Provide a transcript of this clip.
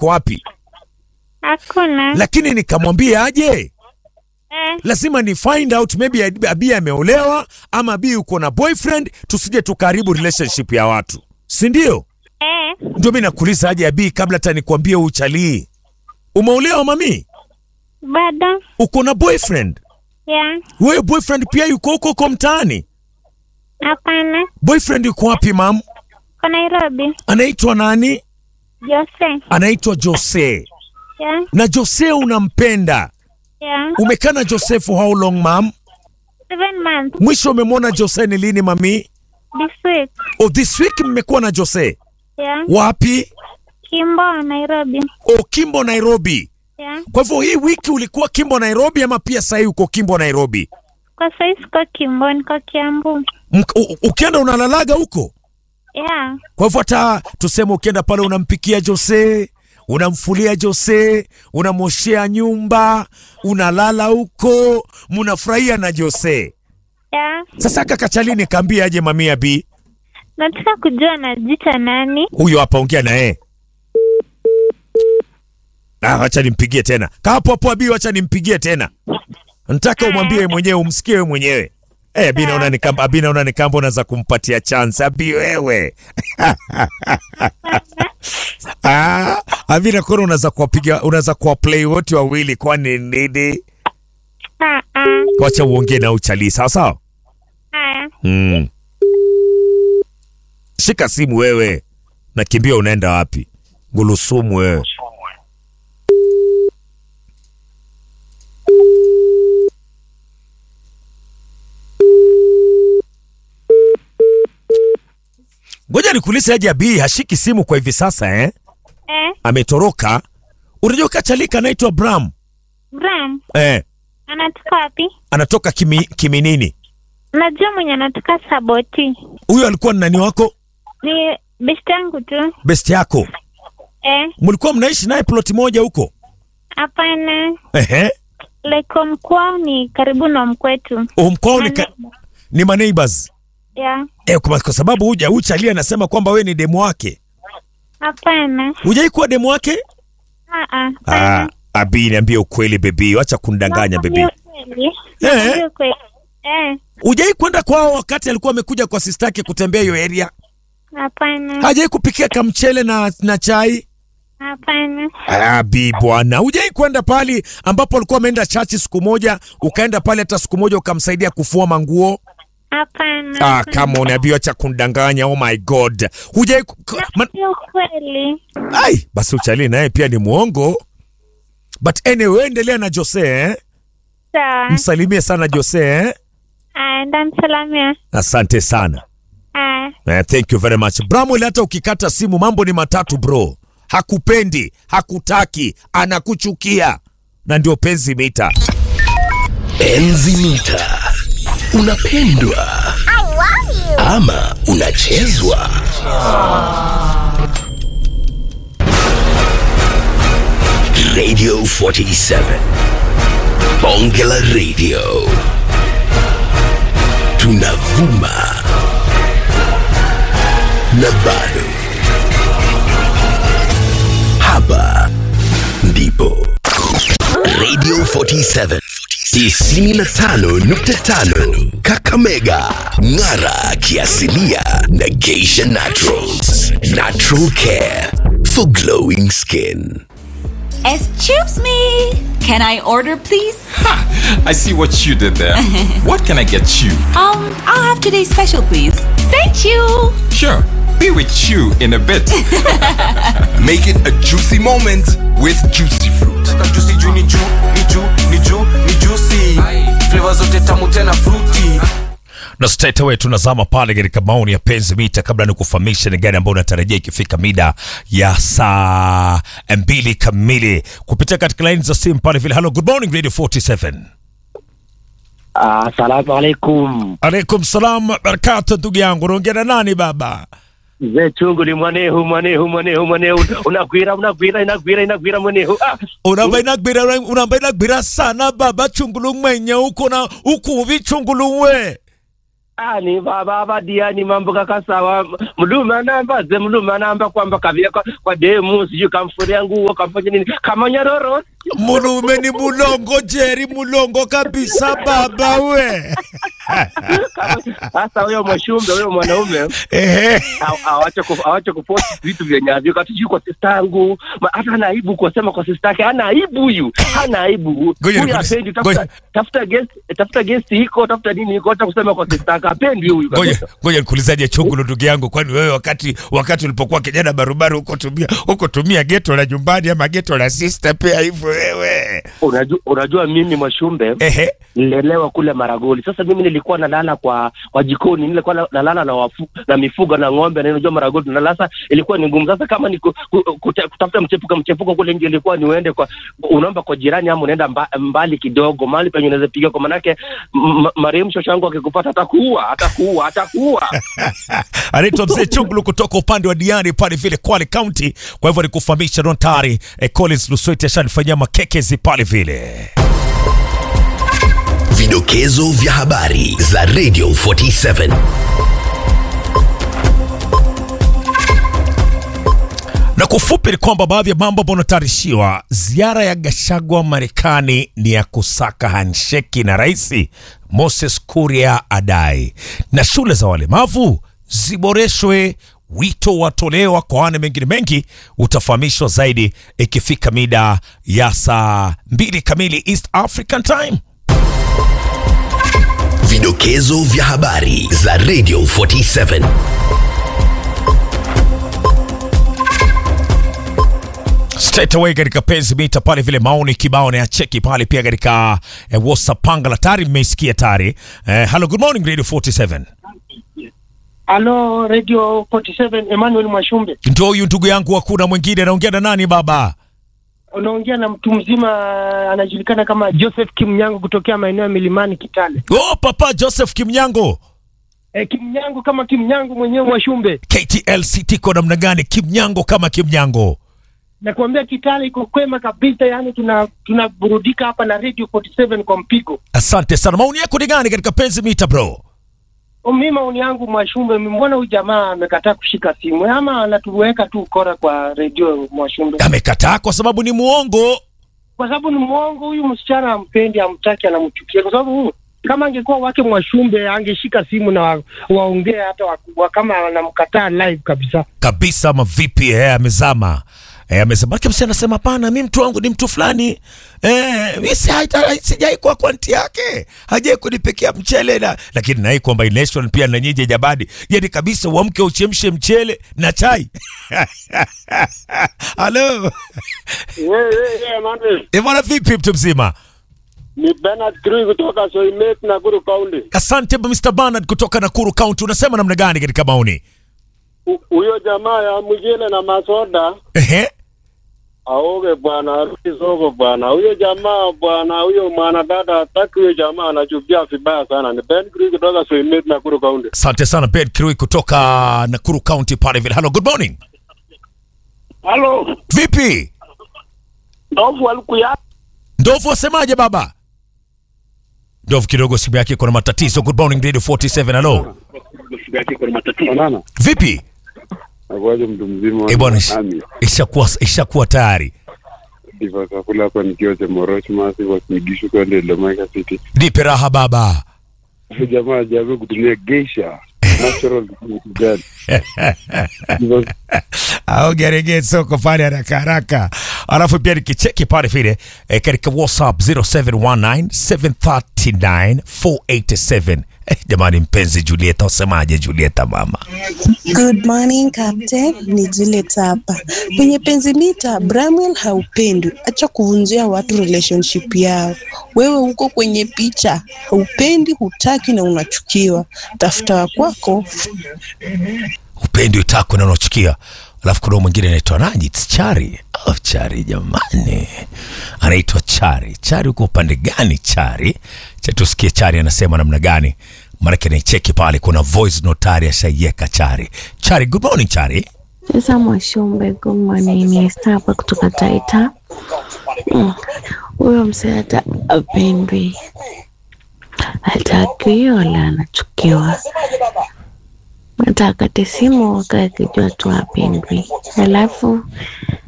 iko wapi, Hakuna. lakini nikamwambia aje, Eh, lazima ni find out maybe Abi ameolewa ama Abi uko na boyfriend, tusije tukaharibu relationship ya watu, si ndio? eh, Ndio mimi nakuuliza aje Abi, kabla hata nikwambie uchalii. Umeolewa mami? bado. Uko na boyfriend? Yeah. Wewe boyfriend pia yuko huko huko mtaani? Hapana. Boyfriend yuko wapi mam? Kwa Nairobi. Anaitwa nani? Jose. Anaitwa Jose. Yeah. Na Jose unampenda? Yeah. Umekaa na Jose for how long mam? Seven months. Mwisho umemwona Jose ni lini mami? This week. Oh, this week mmekuwa na Jose Yeah. wapi? Kimbo, Nairobi. Oh, Kimbo Nairobi. Yeah. Kwa hivyo hii wiki ulikuwa Kimbo Nairobi ama pia sahii uko Kimbo Nairobi? Kwa sasa siko Kimbo, niko Kiambu. Mk- u- ukienda unalalaga huko? Yeah. Kwa hivyo hata tuseme ukienda pale unampikia Jose, unamfulia Jose, unamwoshea nyumba, unalala huko, mnafurahia na Jose. Yeah. Sasa kaka Chalini kaambia aje mamia B. Nataka kujua najita nani? Huyo hapa ongea na yeye. Ah, wacha nimpigie tena. Kaa hapo hapo Abi, wacha nimpigie tena. Nataka umwambie wewe mwenyewe, umsikie wewe mwenyewe. Eh, Abi naona ni kama Abi naona ni kama unaweza kumpatia chance Abi wewe. ah, Abi nakuona unaweza kuwapiga unaweza kuwa play wote wawili kwani nini? Ah, ah. Wacha uongee na uchali sawa sawa? Haya. Mm. Shika simu wewe. Nakimbia unaenda wapi? Ngulusumu wewe. Ngoja nikuulize aje Abi hashiki simu kwa hivi sasa eh? Eh, Ametoroka. Unajua kachalika anaitwa Bram. Bram. Eh, Anatoka wapi? anatoka kimi, kiminini. Najua mwenye anatoka Saboti. Huyo alikuwa ni nani wako? Ni best yangu tu. Best yako. Eh, Mlikuwa mnaishi naye ploti moja huko? hapana. Ehe. Like mkwao ni karibu na mkwetu. Umkwao ni, ka, ni maneighbors. Yeah. Eh, kwa, kwa sababu huja uchali anasema kwamba we ni demu wake. Hapana. Hujai kuwa demu wake? Ah, ah. Ah, hapana. Abi niambie ukweli bebi, wacha kundanganya bebi. Nakwambia ukweli. Eh. Nakwambia ukweli. Eh, Hujai kwenda kwao wakati alikuwa amekuja kwa sister yake kutembea hiyo area? hapana. Hajai kupikia kamchele na, na chai? Hapana. Abi bwana, hujai kwenda pale ambapo alikuwa ameenda chachi siku moja, ukaenda pale hata siku moja ukamsaidia kufua manguo? Hapana. Ah, kama unaambiwa cha kundanganya, oh my god. Hujai ku- ku- man, Nakwambia ukweli. ai, basi uchali naye pia ni mwongo. But anyway, endelea na Jose eh? Sawa. Msalimie sana Jose eh? Ah, ndamsalamia. Asante sana. Ah, Eh, thank you very much. Bramwell, hata ukikata simu mambo ni matatu bro. Hakupendi, hakutaki, anakuchukia. Na ndio penzi mita. Enzi mita. Unapendwa ama unachezwa? Radio 47 Bonge la Radio, tunavuma na bado hapa ndipo Radio 47 95.5 Kakamega Ng'ara kiasilia na Geisha Naturals Natural Care for glowing skin Excuse me. Can I order, please? I see what you did there. what can I get you? Um, I'll have today's special, please. Thank you. Sure, be with you in a bit. Make it a juicy moment with juicy fruit. juicy juu ni juu ni juu ni juu ni juicy flavor zote tamu tena fruity na straight away tunazama pale katika maoni ya penzi mita, kabla ni kufahamisha ni gani ambayo unatarajia ikifika mida ya saa mbili kamili kupitia katika laini za simu pale vile. Hello, good morning Radio 47. Asalamu alaikum. Alaikum salam barakatu, ndugu yangu, unaongea na nani baba? Mzee chungu ni mwanehu mwanehu mwanehu mwanehu unagwira unagwira inagwira inagwira mwanehu ah. unabainagbira unabainagbira sana baba chungulu mwenye uko na ukuvi chungulu we ani baba badiani mambo kaka sawa mdume anamba ze mdume anamba kwamba kavia kwa, kwa demu sijui kamfuria nguo kamfanya nini kamanyororo Mulume ni mulongo Jerry, mulongo kabisa baba we. sasa huyo mwashumbe huyo mwanaume Ehe. aw- awache ku- awache kupost vitu vyenye havyo katijui kwa sista yangu Ma- hata ana aibu kusema kwa sista yake hana aibu huyu hana aibu Ngoja huyu nikuulize- apendi tafuta ngoja- tafuta guest tafuta guest iko tafuta nini iko hata kusema kwa sista yake apendi huyu Ngoja kabisa. ngoja nikuulizaje chungulo ndugu yangu, kwani wewe wakati wakati ulipokuwa kijana barubaru huko tumia huko tumia geto la nyumbani ama geto la sister pia hivyo wewe? unajua, unajua mimi mwashumbe Ehe. nilelewa kule Maragoli. Sasa mimi nilikuwa nalala kwa kwa jikoni, nilikuwa na- nalala na wafu, na mifugo na ng'ombe, na unajua Maragoli tunalala. Sasa ilikuwa ni ngumu. Sasa kama ni ku, ku, kuta- kutafuta mchepuko mchepuko kule nje, ilikuwa ni uende kwa unaomba kwa jirani ama unaenda mba, mbali kidogo, mahali penye unaweza piga, kwa manake m- m- marehemu shosho yangu akikupata atakuua, atakuua, atakuua. anaitwa mzee Chungulu kutoka upande wa Diani pale vile Kwale County. Kwa hivyo nikufahamisha Don Tari eh, Collins Lusweti ashanifanyia makekezi pale vile. Vidokezo vya habari za Radio 47. Na kwa ufupi ni kwamba baadhi ya mambo ambayo unatayarishiwa, ziara ya Gashagwa Marekani ni ya kusaka handsheki na rais Moses Kuria adai, na shule za walemavu ziboreshwe. Wito watolewa kwa wane mengine mengi, utafahamishwa zaidi ikifika mida ya saa mbili kamili East African Time. Vidokezo vya habari za Radio 47. straight away katika penzi mita pale vile maoni kibao na ya cheki pale pia katika eh, WhatsApp pangala tayari mmeisikia tayari eh, hello good morning Radio 47 Halo Radio 47 Emmanuel Mwashumbe. ndio huyu ndugu yangu hakuna mwingine anaongea na nani baba Unaongea na mtu mzima anajulikana kama Joseph Kimnyango kutokea maeneo ya Milimani Kitale. oh papa Joseph Kimnyango E, Kimnyango kama Kimnyango mwenyewe Mwashumbe. KTLC tiko namna gani Kimnyango kama Kimnyango Nakuambia Kitale iko kwema kabisa, yani tuna tunaburudika hapa na Radio 47 kwa mpigo. asante sana maoni yako ni gani katika penzi mita bro Mimi maoni yangu Mwashumbe, mbona huyu jamaa amekataa kushika simu ama anatuweka tu ukora kwa radio Mwashumbe? amekataa kwa sababu ni muongo Kwa sababu ni mwongo huyu msichana, ampendi, amtaki, anamchukia kwa sababu huyu kama angekuwa wake Mwashumbe angeshika simu na wa, waongee hata wakubwa, kama anamkataa live kabisa. kabisa ama vipi eh, amezama eh, amezama Maana msi anasema hapana mi mtu wangu ni mtu fulani eh, mi si- haita- sijai kuwa kwanti yake hajai kunipekea mchele na lakini nai combination pia na nyinyi jabadi yani kabisa uamke uchemshe mchele na chai halo Eh, bwana vipi mtu mzima Ni Bernard Krui kutoka Soimet Nakuru County. asante Mr. Bernard kutoka Nakuru County unasema namna gani katika maoni Hu- Huyo jamaa ya Mujele na Masoda Ehe. aoge bwana, arudi soko bwana. Huyo jamaa bwana, huyo mwanadada hataki huyo jamaa, anachukia vibaya sana. Ni Ben Krui kutoka Soimet Nakuru County. asante sana Ben Kirui kutoka Nakuru County pale vile hello good morning Halo, vipi ndovu alikuya Ndovu wasemaje baba? Ndovu kidogo simu yake iko na matatizo. Good morning Radio 47 hello. Banana. Vipi? Akwaje mtu mzima Eh bwana ish- ishakuwa ishakuwa tayari. Diva kakula hapa nikiwa Chemoroch Masi kwa Smigishu kwenda Lemaika City. Nipe raha baba. Huyo jamaa hajawahi kutumia geisha. Natural gani? Au gerege soko pale haraka haraka. Alafu pia nikicheki pale vile eh, katika WhatsApp 0719739487. Eh, jamani mpenzi Julieta usemaje Julieta mama? Good morning Captain, ni Juliet hapa. Kwenye penzi mita, Bramwell haupendwi. Acha kuvunjia watu relationship yao. Wewe uko kwenye picha, haupendi, hutaki na unachukiwa. Tafuta wa kwako. upendi utako na unachukia alafu kuna mwingine anaitwa nani It's chari oh, chari jamani anaitwa chari chari uko upande gani chari cha tusikie chari anasema namna gani maanake naicheki pale kuna voice notari ashaieka chari chari good morning chari Sasa Mwashumbe, good morning. Ni Esther hapa kutoka Taita. Mm, Huyo msee hata apendwi hatakiwi wala anachukiwa. Hata akate simu wakaa akijua tu apendwi. Alafu